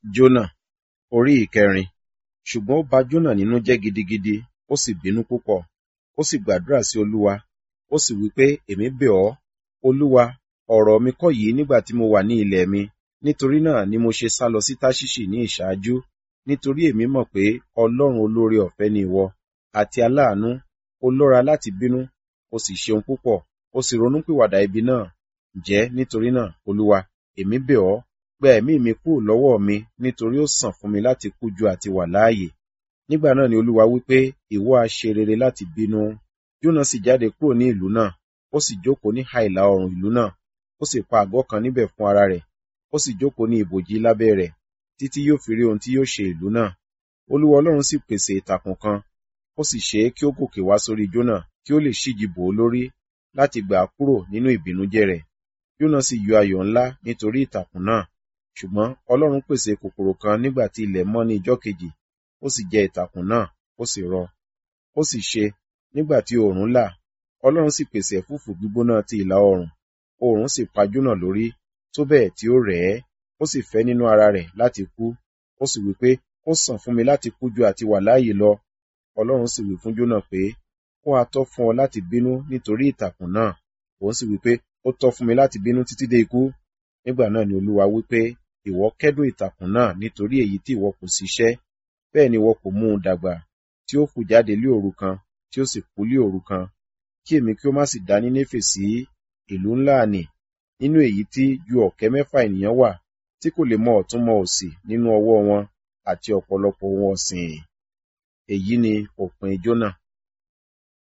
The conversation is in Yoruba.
Jónà orí ìkẹrin. Ṣùgbọ́n ó ba Jónà nínú jẹ́ gidigidi, ó sì bínú púpọ̀. Ó sì gbàdúrà sí Olúwa, ó sì wí pé, Èmi bẹ̀ ọ́, Olúwa, ọ̀rọ̀ mi kọ́ yìí nígbà tí mo wà ní ilẹ̀ mi. Nítorí náà ni mo ṣe sálọ sí Táṣíṣì ní ìṣáájú, nítorí èmi mọ̀ pé Ọlọ́run olóore ọ̀fẹ́ ni ìwọ, àti aláàánú, ó lọ́ra láti bínú, ó sì ṣeun púpọ̀, ó sì ronúpìwàdà ibi náà. Ǹjẹ́ nítorí náà, Olúwa, èmi bẹ̀ ọ́, gba ẹ̀mí mi kúrò lọ́wọ́ mi, nítorí ó sàn fún mi láti kú ju àti wà láàyè. Nígbà náà ni Olúwa wí pé, ìwọ ha ṣe rere láti bínú. Jónà sì jáde kúrò ní ìlú náà, ó sì jókòó ní ìhà ìlà oòrùn ìlú náà, ó sì pa àgọ́ kan níbẹ̀ fún ara rẹ̀, ó sì jókòó ní ibòji lábẹ́ rẹ̀, títí yóò fi rí ohun tí yóò ṣe ìlú náà. Olúwa Ọlọ́run sì pèsè ìtàkùn kan, ó sì ṣe é kí ó gòkè wá sórí Jónà, kí ó lè ṣíji bò ó lórí, láti gbà á kúrò nínú ìbìnújẹ́ rẹ̀. Jónà sì yọ ayọ̀ ńlá nítorí ìtàkùn náà. Ṣùgbọ́n Ọlọ́run pèsè kòkòrò kan nígbà tí ilẹ̀ mọ́ ní ijọ́ kejì, ó sì jẹ ìtàkùn náà, ó sì rọ. Ó sì ṣe, nígbà tí oòrùn là, Ọlọ́run sì pèsè ẹ̀fúùfù gbígbóná ti ìlà oòrùn, oòrùn sì pa Jónà lórí, tó bẹ́ẹ̀ tí ó rẹ̀ ẹ́, ó sì fẹ́ nínú ara rẹ̀ láti kú. Ó sì wí pé, ó sàn fún mi láti kú ju àti wà láàyè lọ. Ọlọ́run sì wí fún Jónà pé, ó ha tọ́ fún ọ láti bínú nítorí ìtàkùn náà. Òun sì wí pé, ó tọ́ fún mi láti bínú títí dé ikú. Nígbà náà ni Olúwa wí pé, ìwọ kẹ́dùn ìtàkùn náà nítorí èyí tí ìwọ kò ṣiṣẹ́, bẹ́ẹ̀ ni ìwọ kò mú un dàgbà, tí ó fù jáde lé òru kan, tí ó sì kú lé òru kan. Kí èmi kí ó má sì dá Nínéfè sí ìlú ńlá nì, nínú èyí tí ju ọ̀kẹ́ mẹ́fà ènìyàn wà, tí kò lè mọ ọ̀tún mọ òsì nínú ọwọ́ wọn, àti ọ̀pọ̀lọpọ̀ ohun ọ̀sìn. Èyí ni òpin Jónà.